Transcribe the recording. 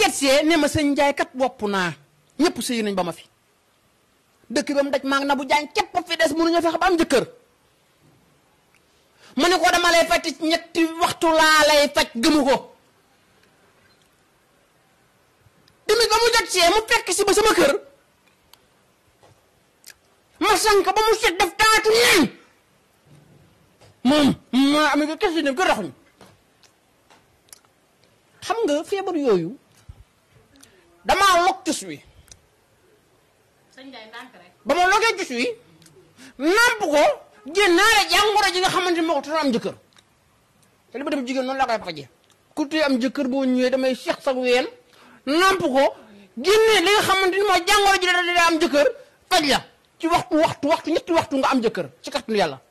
seet see ne ma sëñ Njaay kat wopp naa ñëpp sëy nañ ba ma fi dëkk ba mu daj maa ngi na bu jaañ képp fi des mënuñu fexe ba am jëkkër ma ne ko dama lay faj ci ñetti waxtu laa lay faj gëmu ko tamit ba mu jot see mu fekk si ba sama kër ma sank ba mu set def taatu neen moom ma am ko kesi ne ko raxuñ xam nga feebar yooyu damaa log tus wi sëñ Ndiaye ndànk rek. ba ma logee tus wi namp ko génnaale jàngoro ji nga xamante ni moo ko tax am jëkkër te li ma dem jigéen noonu laa koy faje ku tee am jëkkër boo ñëwee damay seex sa ween namp ko génne li nga xamante ni mooy jàngoro ji da da am jëkkër faj la ci waxtu waxtu waxtu ñetti waxtu nga am jëkkër ci kàttanu yàlla